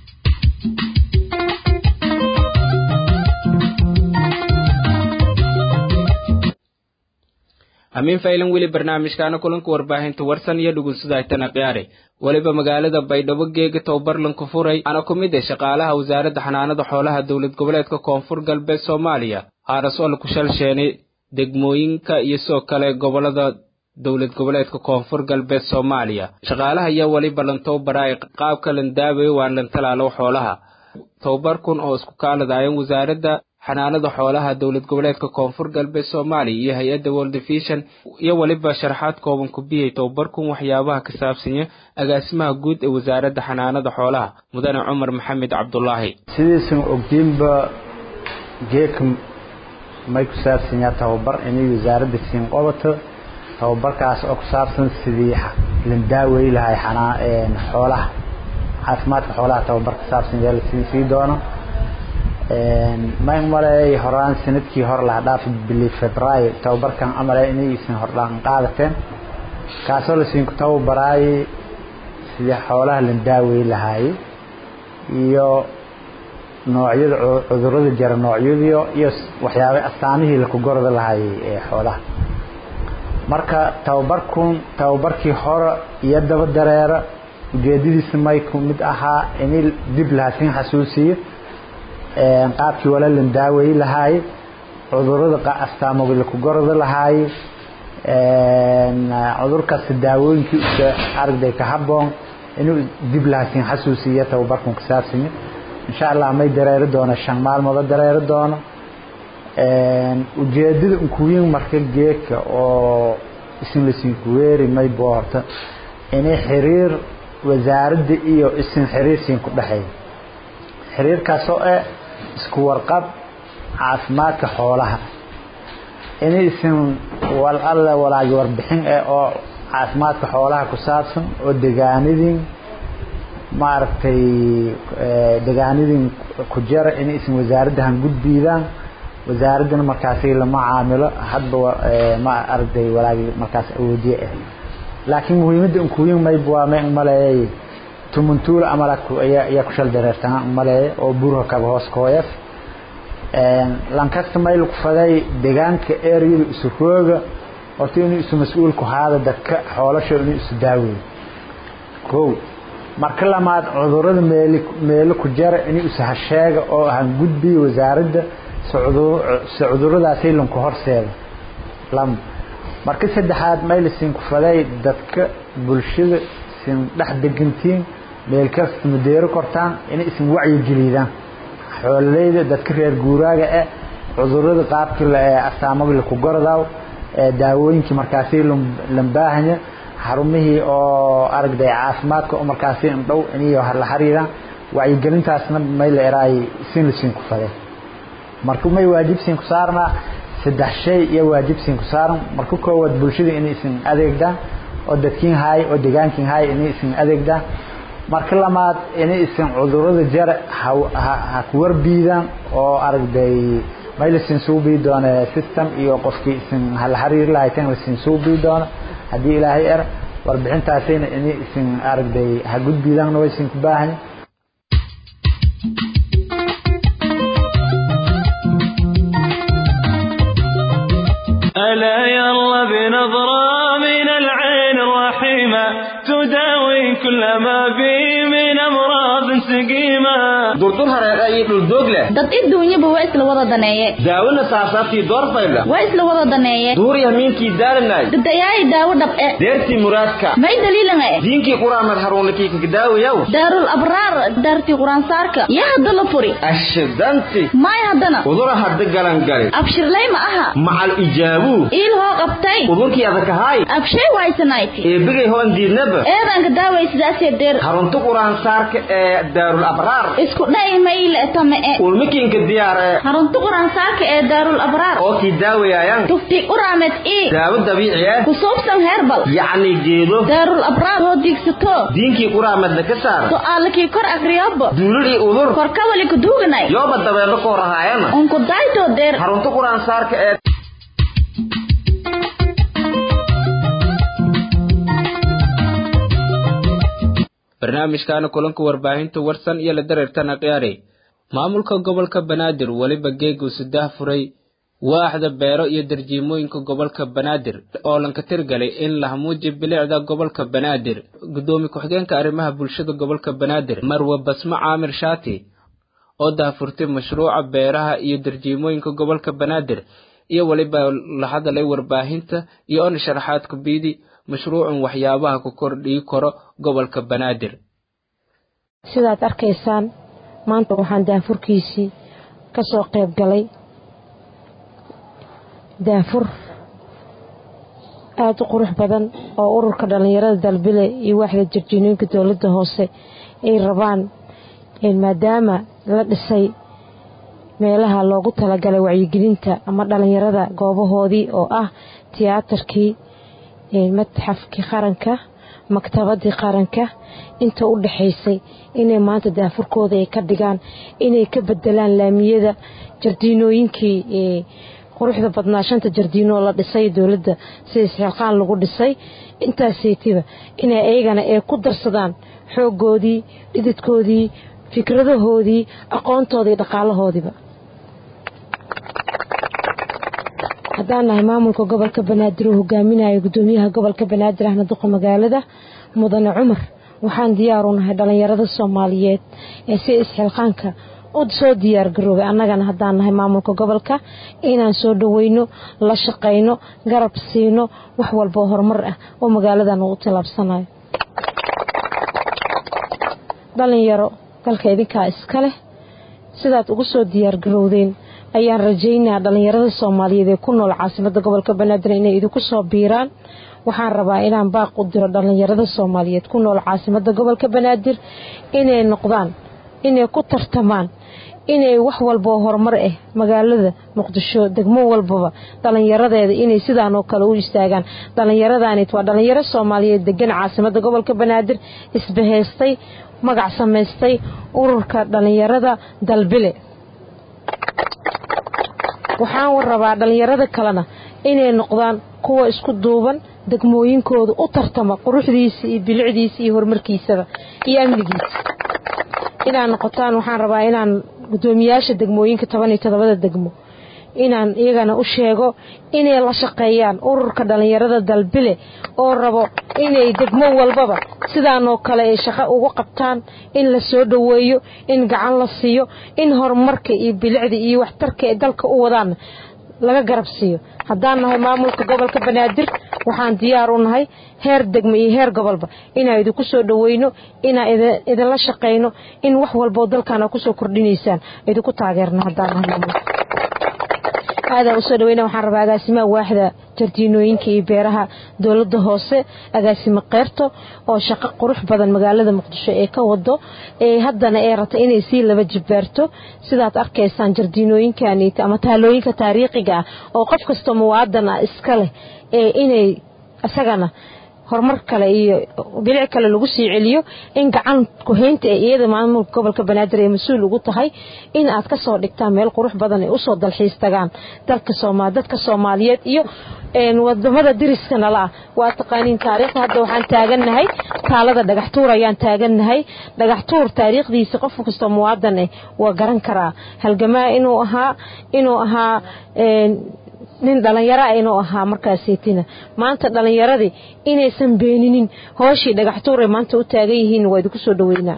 amiin faylan weli barnaamijkaana kulanka warbaahinta warsan iyo dhugunsudaaytana qiyaare weliba magaalada baydhabo geega tababarlanku furay ana ku mid ah shaqaalaha wasaaradda xanaanada xoolaha dowlad goboleedka koonfur galbeed soomaaliya haaras oo laku shalsheenay degmooyinka iyo sidoo kale gobolada dowlad goboleedka koonfur galbeed soomaaliya shaqaalaha ayaa weli ballantow baraay qaabka landaabayo waan lantalaalow xoolaha tababarkun oo isku kaaladaayeen wasaaradda xanaanada xoolaha dowlad goboleedka koonfur galbeed soomaaliya iyo hay-adda world vision iyo weliba sharaxaad kooban ku biyay tababarkun waxyaabaha ka saabsanya agaasimaha guud ee wasaaradda xanaanada xoolaha mudane cumar maxamed cabdulaahi sidiisan ogdiinba geeka may ku saabsanyaa tababar inay wasaaradda siin qabato tababarkaas oo ku saabsan sidii lan daawey lahay xoolaha caafimaadka xoolaha tababar ka saabsan yaa la sii doono may maleey horaan sanadkii hore laha dhaafi bili febraayo tababarkan amale inaysan hordhaan qaadateen kaasoo lasiinku tababaraayay sidii xoolaha la daawey lahaayey iyo noocyada cudurada jira noocyadii iyo waxyaaba astaamihii laku gorda lahaayey ee xoolaha marka tababarkun tababarkii hore iyo daba dareera ujeedadiisa may ku mid ahaa inay dib lahaasin xasuusiyo qaabkii wala lan daaweyi lahaaye cudurada astaamoga laku gorda lahaaye cudurkaasi daawooyinkii usa aragday ka haboon inuu dib lahaasin xasuusiyo tababarkun ka saabsanya insha allah may dareeri doono shan maalmooda dareeri doono ujeedada unkuwiin marka geedka oo isin lasiinku weeri may boo horta inay xiriir wasaaradda iyo isin xiriir siin ku dhexeeya xiriirkaasoo eh isku warqab caafimaadka xoolaha inaysan wal alle walaagi warbixin eh oo caafimaadka xoolaha ku saabsan oo degaanidin maaragtay degaanidin ku jara inaysan wasaaradda han gudbiidaan wasaaraddana markaasi lama caamilo hadba ma aragtay walaagi markaas awoodiye ah laakiin muhiimadda unkuyin mayb waa ma maleeyay tumuntuula amala ayaa ku shal dareertana maleeye oo buurha kaba hoos kooyaf lankasta mayl ku faday deegaanka eryada isu rooga horta inuu isu mas-uulku haada dadka xoolasha inuu isu daaweeyo kow marka lamaad cudurada meeli meelo ku jara inuu isu hasheega oo han gudbiyo wasaaradda si cuduradaasay lanku horseeda lama marka saddexaad maylisin ku faday dadka bulshada isin dhex degantiin meel kasta madeero kortaan inay isin wacyi gelidaan xoololeyda dadka reer guuraaga eh cudurada qaabkii astaamada laku goradaaw daawooyinkii markaasi lambaahanya xarumihii oo aragday caafimaadka oo markaasi indhow inay la xiriiraan wacyigelintaasna may la eraay isin lasiin ku faday marka may waajibsiin ku saarnaa saddex shay iyo waajibsiin ku saaran marka koowaad bulshada inay isin adeegdaan oo dadkiin haay oo degaankiin haay inay isin adeegdaan marka lamaad inay isin cudurada jara ha ku warbiidaan oo aragday may lasiin suubii doona system iyo qofkii isin hala xiriiri lahayteen lasiin suubii doona haddii ilaahay er warbixintaasina inay isin aragday ha gudbiidaanna way isin ku baahan ألا يلا بنظرة من العين الرحيمة تداوي كل ما بي من أمراض سقيمة durdur hareeqa iyo dhuldoog leh dad adduunyaba waa isla wada daneeye daawona saasaabtii doorfayla waa isla wada daneeye duuriya miinkii daalanay dadayaay daawo dhab'e deertii muraadka may daliilan e diinkii quraamad haruunakii kakadaawayaw daarul abraar daartii quraansaarka yaa hadda la furi ashidanti maay haddana udura hadda galangali abshirlay ma aha macal ijaabuu iil hoo qabtay udurkii adakahaay abshay waysanayti eebigay hoon diidnaba eedanka daaway sidaasee deer harunta quraansaarka ee daarul abraar isku dha'i mayle tame e ulmikiinka diyaar ee harunta quraansaarka ee daarul abraar oo kii daawayaayan tufti uraamed ii daawo dabiici ah ku suubsan heerbal yacni geedo daarul abraar hoo diigsato diinkii quraamadna ka saar su'aalakii kor akriyobbo duulidhii udur korkawali kuduuganay yooba dabeelo koo rahaayana unku daytoo deer harunta quraansaarka ee barnaamijkaana kulanka warbaahinta warsan iyo la dareertana khiyaare maamulka gobolka banaadir weliba geegu saddex furay waaxda beero iyo darjiimooyinka gobolka banaadir oo lanka tirgalay in la hamuuji bilicda gobolka banaadir gudoomi ku-xigeenka arrimaha bulshada gobolka banaadir marwe basmo caamir shaati oo daahfurtay mashruuca beeraha iyo darjiimooyinka gobolka banaadir iyo weliba la hadalay warbaahinta iyo on sharaxaad kubiidi mashruucun waxyaabaha ku kordhii karo gobolka banaadir sidaad arkaysaan maanta waxaan daafurkiisii ka soo qayb galay daafur aada u qurux badan oo ururka dhallinyarada dalbile iyo waaxda jarjiinooyinka dowladda hoose ay rabaan maadaama la dhisay meelaha loogu talagalay wacyigelinta ama dhallinyarada goobahoodii oo ah tiyaatarkii matxafkii qaranka maktabadii qaranka inta u dhaxaysay inay maanta daafurkooda ay ka dhigaan inay ka bedelaan laamiyada jardiinooyinkii quruxda badnaa shanta jardiinoo la dhisay dowladda sida isxilqaan lagu dhisay intaasaytiba inay ayagana ay ku darsadaan xooggoodii dhididkoodii fikradahoodii aqoontoodii dhaqaalahoodiiba haddaan nahay maamulka gobolka banaadir uu hogaaminayo gudoomiyaha gobolka banaadir ahna duqa magaalada mudane cumar waxaan diyaar u nahay dhallinyarada soomaaliyeed ee si isxilqaanka u soo diyaargaroobay annagana haddaan nahay maamulka gobolka inaan soo dhoweyno la shaqayno garab siino wax walboo horumar ah oo magaaladan uu u tallaabsanayo dhallinyaro dalka idinkaa iska leh sidaad ugu soo diyaargarowdeen ayaan rajaynaa dhallinyarada soomaaliyeed ee ku nool caasimada gobolka banaadir inay idinku soo biiraan waxaan rabaa inaan baaq u diro dhallinyarada soomaaliyeed ku nool caasimada gobolka banaadir inay noqdaan inay ku tartamaan inay wax walba oo horumar ah magaalada muqdisho degmo walbaba dhallinyaradeeda inay sidaan oo kale u istaagaan dhallinyaradaanet waa dhallinyaro soomaaliyeed degan caasimadda gobolka banaadir isbahaystay magac samaystay ururka dhallinyarada dalbile waxaan rabaa dhallinyarada kalena inay noqdaan kuwa isku duuban degmooyinkooda u tartama quruxdiisa iyo bilicdiisa iyo horumarkiisaba iyo amnigiisa inaad noqotaan waxaan rabaa inaan gudoomiyaasha degmooyinka toban iyo todobada degmo inaan iyagana u sheego inay la shaqeeyaan ururka dhallinyarada dalbile oo rabo inay degmo walbaba sidaanoo kale ay shaqo ugu qabtaan in la soo dhoweeyo in gacan la siiyo in horumarka iyo bilicda iyo waxtarka ay dalka u wadaan laga garab siiyo haddaan nahay maamulka gobolka banaadir waxaan diyaar u nahay heer degmo iyo heer gobolba inaan idinku soo dhoweyno inaan idinla shaqayno in wax walboo dalkaana kusoo kordhinaysaan idinku taageerno haddaan nahay maamulka aadaan usoo dhaweyna waxaan rabaa agaasimaha waaxda jardiinooyinka iyo beeraha dowladda hoose agaasimo keyrto oo shaqo qurux badan magaalada muqdisho ee ka wado ee haddana ee rata inay sii laba jibaarto sidaad arkaysaan jardiinooyinkanit ama taalooyinka taariikhiga ah oo qof kastoo muwaadan ah iska leh ee inay isagana horumar kale iyo bilic kale lagu sii celiyo in gacan kuhaynta ee iyada maamulka gobolka banaadir ay mas-uul ugu tahay in aad ka soo dhigtaan meel qurux badan ay usoo dalxiis tagaan dalka sooma dadka soomaaliyeed iyo wadamada diriskana la ah waa taqaaniin taariikhda hadda waxaan taagannahay taalada dhagaxtuur ayaan taagannahay dhagaxtuur taariikhdiisa qof kastoo muwaadan eh waa garan karaa halgamaa inuu ahaa inuu ahaa nin dhallinyara inuu ahaa markaaseytina maanta dhallinyaradii inaysan beeninin hooshii dhagaxtuuray maanta u taagan yihiin waa idinku soo dhaweynaa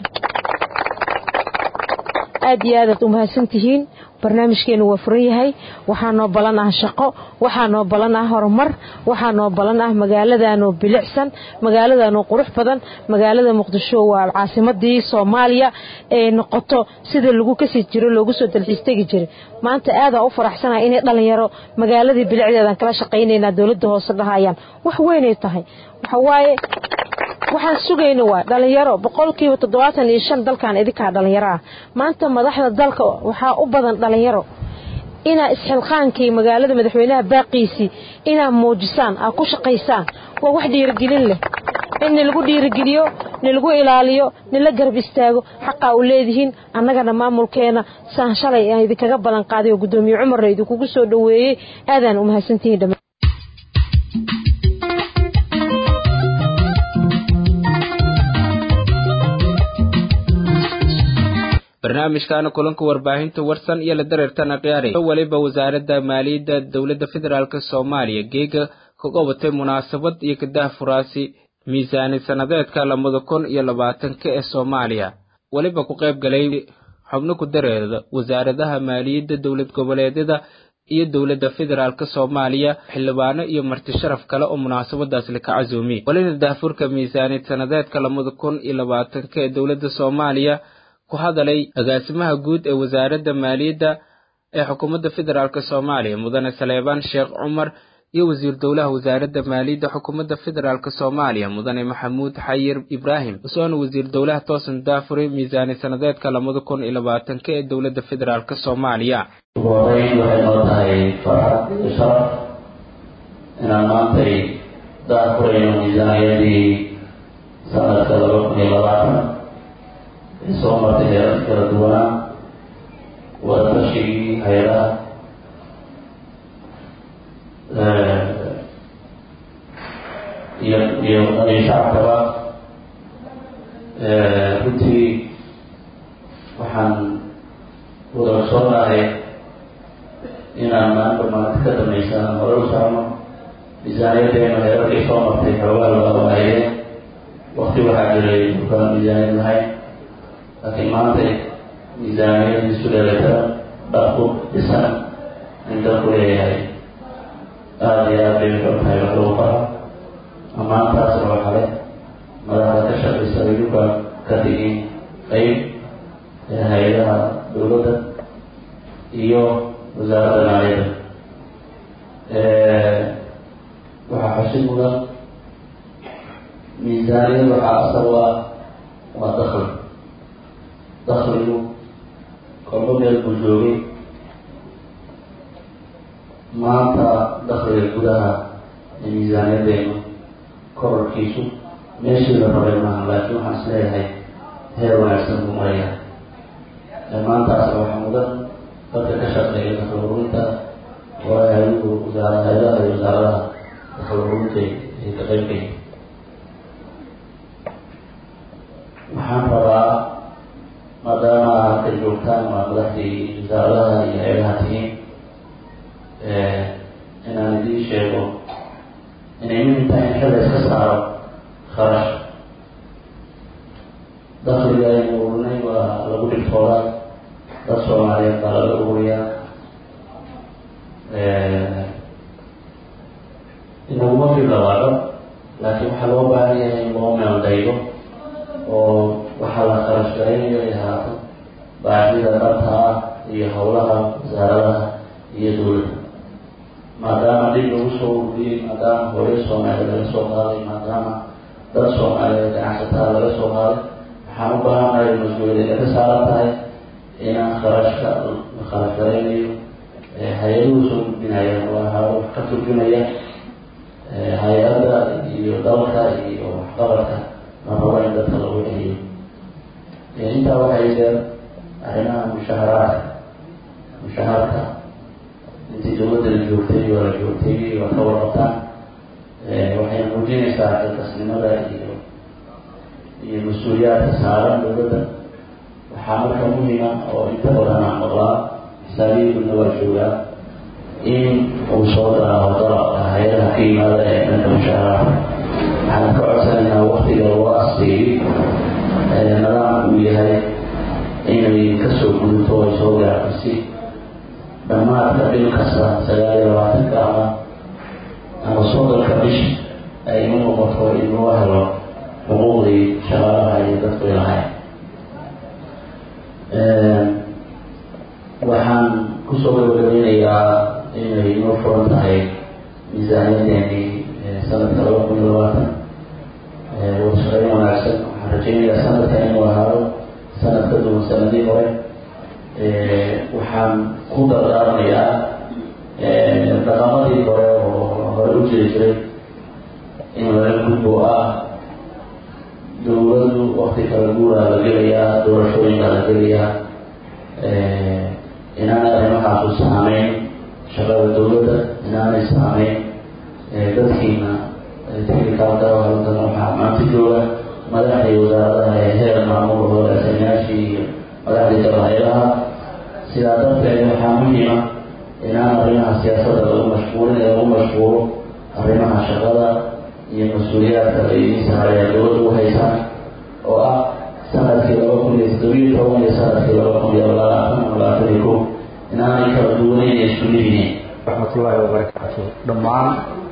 aad iyo aadaad u mahadsan tihiin barnaamijkeenu waa furan yahay waxaa noo balan ah shaqo waxaa noo balan ah horumar waxaa noo balan ah magaaladanoo bilicsan magaaladanoo qurux badan magaalada muqdisho waa caasimadii soomaaliya ee noqoto sida lagu kasi jiro loogu soo dalxiis tegi jiray maanta aadaa u faraxsanaha inay dhallinyaro magaaladii bilicdeedan kala shaqaynaynaa dowladda hoose dhahayaan wax weynay tahay waxawaaye waxaan sugayna waa dhallinyaro boqolkiiba toddobaatan iyo shan dalkan idinkaa dhallinyaro ah maanta madaxda dalka waxaa u badan dhallinyaro inaa isxilqaankii magaalada madaxweynaha baaqiisii inaa muujisaan aa ku shaqaysaan waa wax dhiirigelin leh in nilagu dhiirigeliyo nilagu ilaaliyo nila garab istaago xaqaa u leedihiin annagana maamulkeena saan shalay aan idinkaga ballan qaaday oo guddoomiye cumarna idinkugu soo dhoweeyey aadaan u mahadsantihiin dhammaan barnaamijkaana kulanka warbaahinta warsan iyo la dareertana khiyaaray waliba wasaaradda maaliyadda dowladda federaalk soomaaliya geega ka qabatay munaasabad iyo kadaha furaasi miisaani sannadeedka labada kun iyo labaatanka ee soomaaliya weliba ku qayb galay xubno ku dareeda wasaaradaha maaliyadda dowlad goboleedyada iyo dowladda federaalk soomaaliya xildhibaano iyo marti sharaf kale oo munaasabadaas laka casuumiyey walina daafurka miisaaniyad sannadeedka labada kun iyo labaatanka ee dowladda soomaaliya ku hadalay agaasimaha guud ee wasaaradda maaliyadda ee xukuumadda federaalk soomaaliya mudane saleebaan sheekh cumar iyo wasiir dowlaha wasaaradda maaliyadda xukuumadda federaalk soomaaliya mudane maxamuud xayir ibraahim usoona wasiir dowlaha toosan daafuri miisaani sanadeedka labada kun iyo labaatanka ee dowladda federaalk soomaaliya ugu horeyn waxay noo tahay farxad iyo sharaf inaan maantay daafurayno miisaaniyadii sanadka laba kun iyo labaatan ee soo martay heerar kala duwanaa wadatashiigii hay-adaha iyo iyo iyo shacabkaba runtii waxaan wada soonahay inaan maanta maanta ka dambaysan hore u socono miisaaniyadeena heerarkii soo martay xoogaa laga waayeen wakti waxaa jiray dukaan miisaaniyad lahayn laakiin maanta miisaaniyad isu dheelatiran dhaqu dhisan in dalku leeyahay aada iyo aad bay wuxuu tahay wax lagu qara ammaantaas oo kale madaxda ka shaqaysa iduka ka digin qeyb ee hay-adaha dowladda iyo wasaaradda maaliyadda waxaa xusid mudan miisaaniyad waxaa asal u ah waa dakli dakligu kolba meel buu joogay maanta dakliga gudaha ee miisaaniyadeynu kororkiisu meeshii la rabay maaha laakiin waxaan is leeyahay heer wanaagsan buu maraya maantaas waxaa mudan dadka ka shaqeeya dakli ururinta waa hay-adu wasaar hay-adaha iyo wasaaradaha dakli ururinta ay ka qeybgaya waxaan rabaa maadaama halka joogtaan waa madaxdii wasaaradaha iyo hay-adaha tihiin inaan idiin sheego inay muhim tahay in xil iska saaro kharash dakliga aynu ururinay waa lagu dhigtoodaa dad soomaaliyeed baa laga ururiyaa inaguma filawaado laakiin waxaa loo baahan yahay in loo meeldaydo oo waxaa la kharash garaynayo ay ahaato baahida dhabta ah iyo howlaha wasaaradaha iyo dowladda maadaama dhib lagu soo ururiyey maadaama hooyo soomaaliyeed laga soo qaaday maadaama dad soomaaliyeed ganacsataa laga soo qaaday waxaan u baahannahay mas-uuliyadda ka saaran tahay inaan kharashka la kharash garaynayo hay-aduhu soo gudbinayaan waa ha wax ka turjunaya hay-adda iyo dalka iyo waxqabadka la rabo in dadka lagu celiyo intaa waxay dheer arrimaha mushaharaadka mushaharka intii dawladda la joogtay waa la joogtay waa ka warqabtaan waxay muujinaysaa xilkasnimada iyo iyo mas-uuliyaadka saaran dawladda waxaa marka muhima oo inta badan aan maqlaa xisaabiyiinuna waa joogaa in uu soo daraaho dalabka hay-adaha ka yimaada ee dhanka mushaharaadka waxaan ka codsanaynaa waktiga loo asteeyey nadaamka uu yahay inay kasoo gudubto ay soo gaarto si dhammaadka bil kasta sagaal iyo labaatanka ama ama soddonka bish ay u noqoto in loo helo xuquuqdii shaqaalaha iyo dadku lahayn waxaan kusoo gabagabeynayaa inay inoo furan tahay miisaaniyadeeni sanadka laba kun iyo labaatan wadashaqeyn wanaagsan waxaan rajeynayaa sanadka inuu ahaado sanad ka duwan sanadii hore waxaan ku dardaarmayaa dhaqamadii hore oo hore u jiri jiray in laga gudbo ah dawladdu wakti kala guuraa la gelayaa doorashooyinka la gelayaa inaanay arrimahaasu saameyn shaqada dawladda inaanay saameyn dadkiina technicalka halkan waxaa maanta jooga madaxdii wasaaradaha ee heer maamul hogaasanayaashii iyo madaxdii dalhaylaha sidaa darteed waxaa muhiima inaan arrimaha siyaasadda lagu mashquulin ee lagu mashquulo arrimaha shaqada iyo mas-uuliyaadka la idiin saaraya dawladda u haysaan oo ah sanadkii laba kun iyo toddobiyo toban iyo sanadkii laba kun iyo labaatan labaatan iyo ko inaanay kala duwaneyn ee isku mid yihiin raxmatullaahi wabarakaatu dhammaan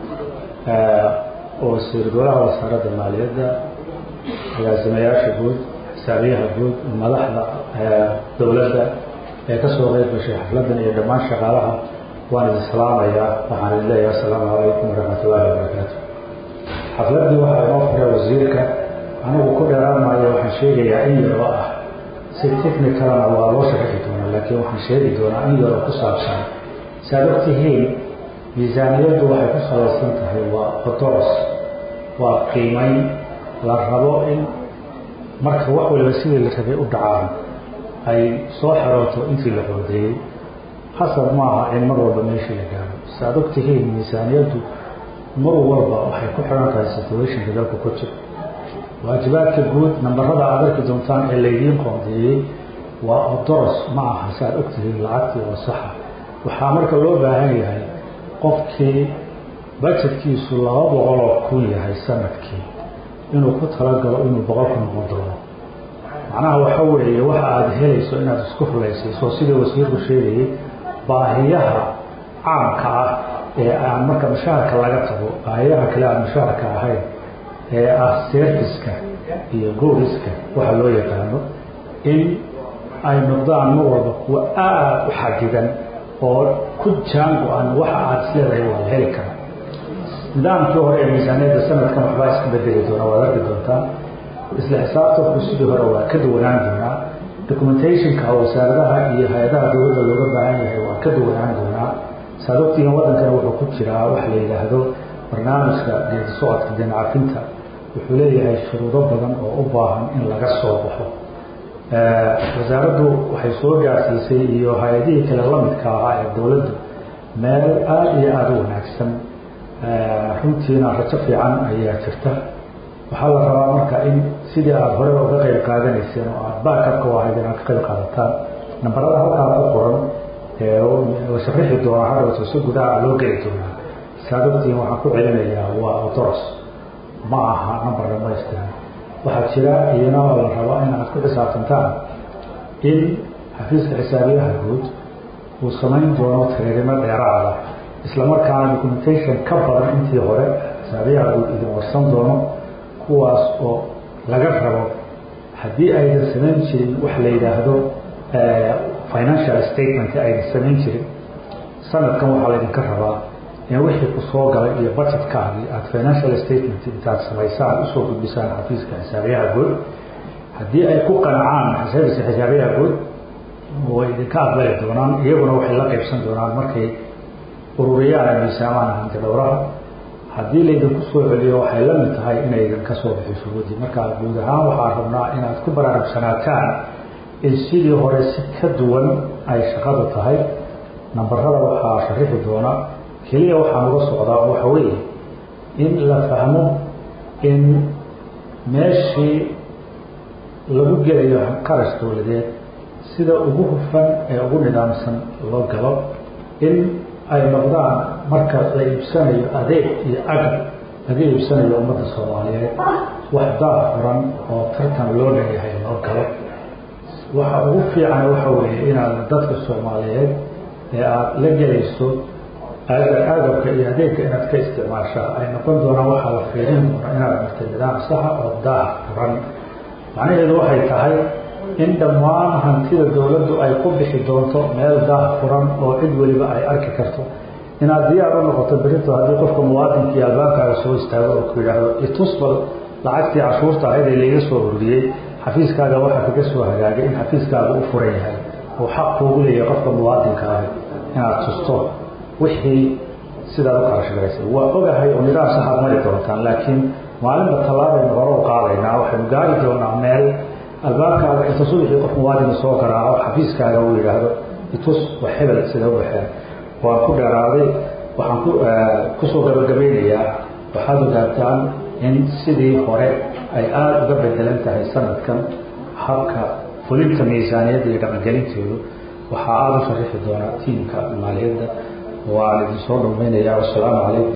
oo wasiir-golaha wasaaradda maaliyadda agaasimayaasha guud xisaabiyaha guud madaxda dowladda ee kasoo qeyb gashay xafladdan iyo dhammaan shaqaalaha waan idin salaamayaa waxaan idin leeyahay assalaamu calaykum waraxmatullaahi wabarakaatu xafladdii waxaa inoo furay wasiirka anigu ku dheeraan maayo waxaan sheegayaa in yar oo ah si technicalana waa loo sharxi doonaa laakiin waxaan sheegi doonaa in yar oo ku saabsan saad ogtihiin miisaaniyaddu waxay ku salaysan tahay waa odoros waa qiimeyn la rabo in marka wax waliba sidii la rabay u dhacaan ay soo xerooto intii la qodeeyey hasab maaha in mar walba meeshii la gaaro saaad ogtihiin miisaaniyaddu mar walba waxay ku xiran tahay situationka dalka ku jiro waajibaadka guud nambarada aad arki doontaan ee laydiin qoondeeyey waa odoros ma aha saaad ogtihiin lacagtii oo saxa waxaa marka loo baahan yahay qofkii bajetkiisu laba boqoloo kun yahay sanadkii inuu ku talagalo inuu boqol ku noqon doono macnaha waxa weeye waxa aada helayso inaad isku rulaysiiso sidii wasiirku sheegayay baahiyaha caamka ah ee aan marka mushaharka laga tago baahiyaha kale aan mushaharka ahayn ee ah serviska iyo gooriska waxa loo yaqaano in ay noqdaan mar walba kuwa aada u xadidan oo ku jaango-an waxa aada isleedahay waa la heli karaa nidaamkii hore ee miisaaniyadda sanadkan waxbaa iska bedeli doona waad arki doontaa isla xisaabtanku sidii hore waa ka duwanaan doonaa documentationka wasaaradaha iyo hay-adaha dowladda looga baahan yahay waa ka duwanaan doonaa saad ogtihiin waddankana wuxuu ku jiraa waxa la yidhaahdo barnaamijka geedi socodka deencafinta wuxuu leeyahay shuruudo badan oo u baahan in laga soo baxo wasaaraddu waxay soo gaarsiisay iyo hay-adihii kale lamidka ahaa ee dowladdu meel aada iyo aada u wanaagsan runtiina rajo fiican ayaa jirta waxaa la rabaa marka in sidii aada horeba uga qeyb qaadanayseen oo aada baakabka u ahayd inaad ka qeyb qaadataan nambarada halkaa ku qoran la sharixi doonaa hadhowta si gudaha loo geli doonaa saad ogtihiin waxaan ku celinayaa waa odoros ma aha nambar dhamaystiran waxaa jira iyana oo la rabaa in aad ku xisaabtantaan in xafiiska xisaabiyaha guud uu samayn doono tiriirimo dheeraada islamarkaana documentation ka badan intii hore xisaabiyaha guud idin warsan doono kuwaas oo laga rabo haddii aydan samayn jirin wax la yidhaahdo financial statement aydan samayn jirin sanadkan waxaa laydinka rabaa in wixii ku soo galay iyo budgetkaagii aada financial statement intaad samaysaan usoo gudbisaan xafiiska xisaabiyaha guud haddii ay ku qancaan xafiiska xisaabiyaha guud way idinka aqbali doonaan iyaguna waxay la qaybsan doonaan markay ururiyaan miisaamaan hanti dhowraha haddii laydinku soo celiyo waxay la mid tahay inaydan ka soo bixi shuruudii marka guud ahaan waxaa rabnaa inaad ku baraarugsanaataan in sidii hore si ka duwan ay shaqadu tahay nambarada waxaa sharixi doona keliya waxaan uga socdaa waxa weeye in la fahmo in meeshii lagu gelayo qarash dowladeed sida ugu hufan ee ugu nidaamsan loo galo in ay noqdaan marka la iibsanayo adeeg iyo agab laga iibsanayo ummadda soomaaliyeed wax daah furan oo tartan loo leeyahay loo galo waxa ugu fiican waxa weeye inaad dadka soomaaliyeed ee aada la gelayso agabka iyo adeegka inaad ka isticmaashaa ay noqon doonaan waxaa la fiirin doona inaad martay nidaam saxa oo daah furan macnaheedu waxay tahay in dhammaan hantida dowladdu ay ku bixi doonto meel daah furan oo cid weliba ay arki karto inaad diyaar u noqoto berito haddii qofka muwaadinkii albaabkaaga soo istaago oo ku yidhaahdo itusbal lacagtii cashuurta ahayd ee layga soo ururiyey xafiiskaaga waxaa kaga soo hagaagay in xafiiskaaga u furan yahay oo xaq kuugu leeyahay qofka muwaadinka ahi inaad tusto wixii sidaad u qarashgaraysay waa ogahay oo nidaam saxaad mari doontaan laakiin maalinba tallaabaynu hore u qaadaynaa waxaynu gaari doonaa meel albaabkaaga inta subaxii qof muwaadina soo garaaco xafiiskaaga uu yidhaahdo itus wax hebel sida u baxeen waan ku dheeraaday waxaan ku kusoo gabagabeynayaa waxaad ogaataan in sidii hore ay aada uga bedelan tahay sanadkan habka fulinta miisaaniyadda iyo dhaqangelinteedu waxaa aada u sharixi doonaa tiimka maaliyadda waan idin soo dhamaynayaa wasalaamu calaykum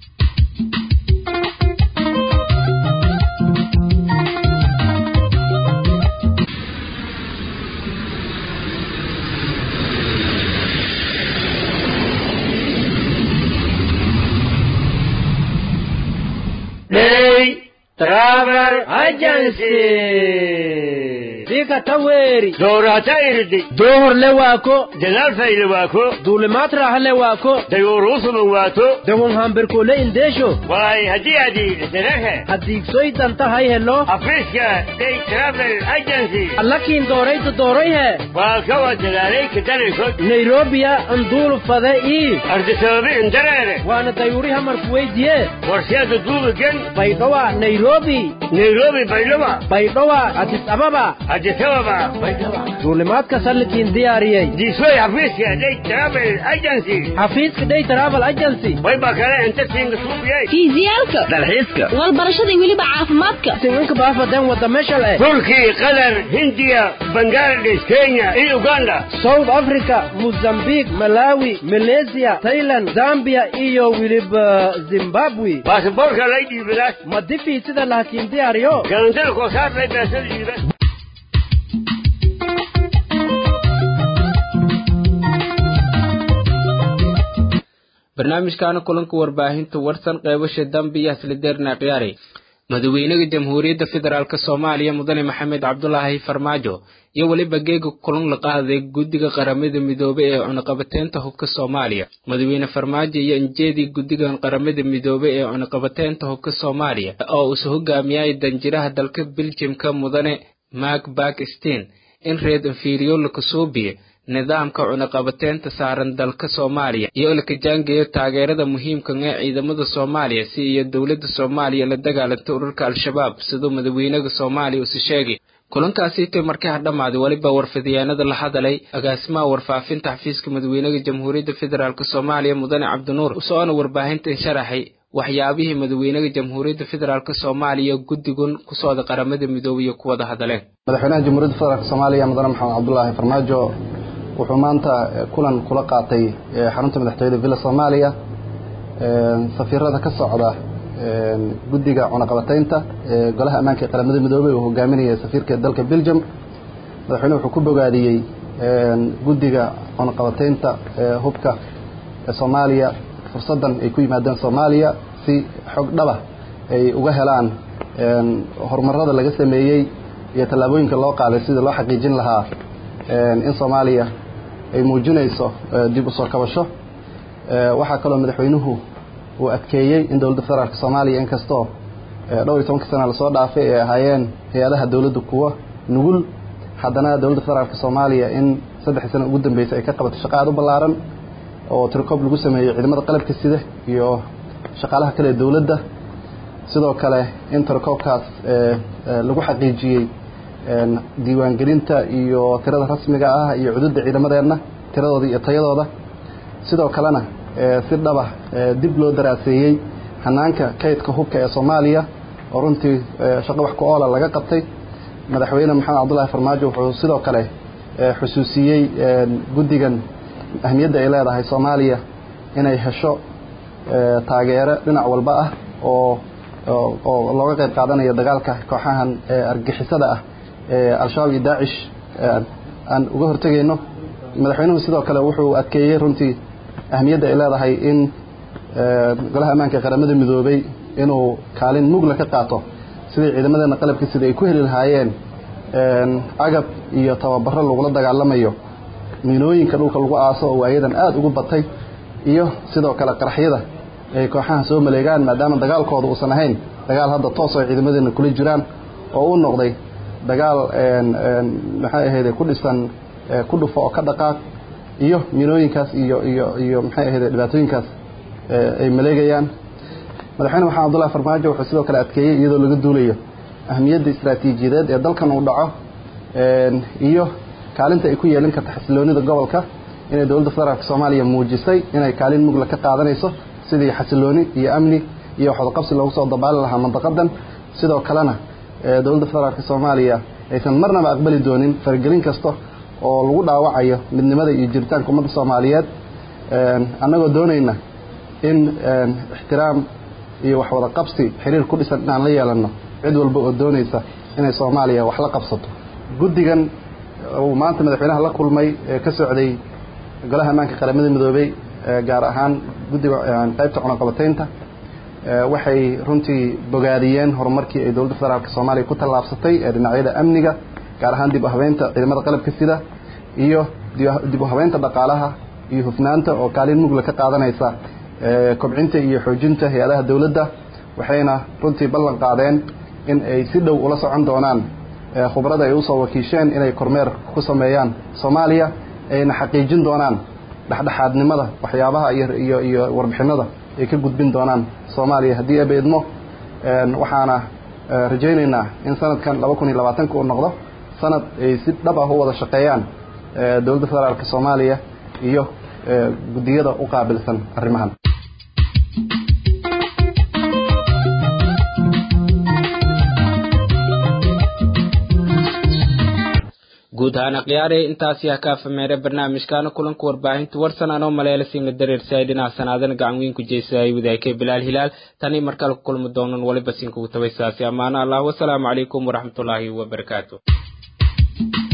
Travel Agency. Dika taweri. Dorata irdi. Dohor le wako. Jalal fayle wako. Dulimat raha le wako. Dayurusu mun wato. Dawon hamberko le indesho. Wai hadi hadi dinahe. Hadik soy danta hay hello. Afriska Day Travel Agency. Allakin doray to doray he. Wakawa jalalay kidane shot. Nairobi ya andul fada i. Ardi sababi indarare. Wana dayuri hamar kuwaidiye. Warshada duba gen. Baydawa Nairobi. Nairobi Baydawa. Baydawa Addis Ababa. Addis Ababa. Baydawa. duulimaadka sallikiin diyaariyey diisoy xafiiska day travel agency xafiiska day travel agency wayba kale inta siinga suubiyey fiisiyaalka dalxiiska walbarashada weliba caafimaadka tinganka baafadan wada meesha leh turki qatar hindiya bangladesh kenya iyo uganda south africa mozambique malawi malaysia thailand zambia iyo weliba zimbabwe baasaboorka lay dhiibadaas ma difii sida lahakiin diyaariyo galantada koosaar lay beesada dhiiba barnaamijkaana kulanka warbaahinta warsan qeybasha dambe iyo haslideerna khiyaari madaxweynaha jamhuuriyadda federaalk soomaaliya mudane maxamed cabdulaahi farmaajo iyo weliba geega kulan la qaaday guddiga qaramada midoobe ee cunaqabateynta hubka soomaaliya madaxweyne farmaajo iyo injeedii guddigan qaramada midoobe ee cunaqabateynta hubka soomaaliya oo usu hogaamiyay danjiraha dalka beljimka mudane mark bakstein in reed inferior lakasuubiye nidaamka cunaqabateynta saaran dalka soomaaliya iyo laka jaangeeyo taageerada muhiimkan ee ciidamada soomaaliya si iyo dowladda soomaaliya la dagaalanta ururka al-shabaab siduu madaxweynaha soomaaliya usi sheegay kulankaasi intay markaa dhammaaday weliba warfidyaanada la hadalay agaasimaha warfaafinta xafiiska madaxweynaha jamhuuriyadda federaalk soomaaliya mudane cabdinuur usoona warbaahintan sharaxay waxyaabihii madaxweynaha jamhuuriyadda federaalk soomaaliya guddigun ku socda qaramada midoobay iyo kuwada hadaleen madaxweynaha jamhuuriyadda federaalk soomaaliya mudane maxamed cabdulaahi farmaajo wuxuu maanta kulan kula qaatay xarunta madaxtooyada villa soomaaliya safiirada ka socda guddiga cunaqabataynta golaha ammaanka ee qaramada midoobey uu hogaaminaya safiirka dalka belgium madaxweyne wuxuu ku bogaadiyey guddiga cunaqabataynta hubka ee soomaaliya fursaddan ay ku yimaadeen soomaaliya si xog dhaba ay uga helaan horumarada laga sameeyey iyo tallaabooyinka loo qaaday sidii loo xaqiijin lahaa in soomaaliya ay muujinayso dib u soo kabasho waxaa kaloo madaxweynuhu uu adkeeyey in dowladda federaalk soomaaliya inkastoo dhowr iyo tobanka sana lasoo dhaafay ay ahaayeen hay-adaha dowladda kuwa nugul haddana dowladda federaalk soomaaliya in saddexdii sana ugu dambeysay ay ka qabatay shaqo aad u ballaaran oo tirikoob lagu sameeyey ciidamada qalabka sida iyo shaqaalaha kale ee dowladda sidoo kale in tirikoobkaas lagu xaqiijiyey diiwaangelinta iyo tirada rasmiga ah iyo cududda ciidamadeenna tiradooda iyo tayadooda sidoo kalena si dhaba dib loo daraaseeyey hanaanka kaydka hubka ee soomaaliya oo runtii shaqo wax ku oola laga qabtay madaxweyne maxamed cabdullaahi farmaajo wuxuu sidoo kale xusuusiyey guddigan ahmiyadda ay leedahay soomaaliya inay hesho taageero dhinac walba ah oo oo looga qayb qaadanayo dagaalka kooxahan argixisada ah ee al-shabaab iyo daacish aan uga hortegayno madaxweynuhu sidoo kale wuxuu adkeeyey runtii ahmiyadda ay leedahay in golaha ammaanka ee qaramada midoobay inuu kaalin mugla ka qaato sidii ciidamadeena qalabka sida ay ku heli lahaayeen agab iyo tababaro lagula dagaalamayo miinooyinka dhulka lagu aaso oo waayadan aada ugu batay iyo sidoo kale qaraxyada ay kooxaha soo maleegaan maadaama dagaalkooda uusan ahayn dagaal hadda toos oo ciidamadeena kula jiraan oo u noqday dagaal maxay ahayde ku dhisan ku dhufo oo ka dhaqaaq iyo miinooyinkaas iyo iyo iyo maxay ahayde dhibaatooyinkaas ay maleegayaan madaxweyne maxamed abdullahi farmaajo wuxuu sidoo kale adkeeyey iyadoo laga duulayo ahmiyadda istaraatiijiyadeed ee dalkan uu dhaco iyo kaalinta ay ku yeelin karta xasiloonida gobolka inay dowladda federaalk soomaaliya muujisay inay kaalin mugla ka qaadanayso sidii xasilooni iyo amni iyo waxwadaqabsi loogu soo dabaali lahaa mandaqadan sidoo kalena dowladda federaalk soomaaliya aysan marnaba aqbali doonin faragelin kasta oo lagu dhaawacayo midnimada iyo jiritaanka ummadda soomaaliyeed annagoo doonayna in ixtiraam iyo waxwada qabsi xiriir ku dhisan inaan la yeelanno cid walba oo doonaysa inay soomaaliya wax la qabsato guddigan uu maanta madaxweynaha la kulmay ee ka socday golaha ammaanka qaramada midoobey gaar ahaan guddiga qaybta cunaqabataynta waxay runtii bogaadiyeen horumarkii ay dowladda federaalk soomaaliya ku tallaabsatay ee dhinacyada amniga gaar ahaan dib u habeynta ciidamada qalabka sida iyo dib u habeynta dhaqaalaha iyo hufnaanta oo kaalin mugla ka qaadanaysa kobcinta iyo xoojinta hay-adaha dowladda waxayna runtii ballan qaadeen in ay si dhow ula socon doonaan khubrada ay usoo wakiisheen inay kormeer ku sameeyaan soomaaliya ayna xaqiijin doonaan dhexdhexaadnimada waxyaabaha iyo iyo warbixinada ay ka gudbin doonaan soomaaliya haddii aba idmo waxaana rajaynaynaa in sanadkan laba kun iyo labaatanka uu noqdo sanad ay si dhab ah u wada shaqeeyaan dowladda federaalk soomaaliya iyo guddiyada u qaabilsan arrimahan guud ahaan akhyaarey intaasi ha ka afameere barnaamijkaana kulanka warbaahinta warsan anoo maleelasiinla dareersay dhinaca sanaadana gacan weyn ku jeysayay wadaagkay bilaal hilaal tanii markale ku kulmi doonan waliba siinkugu tabay saasi ammaano allah wasalaamu calaykum waraxmatullaahi wabarakaatu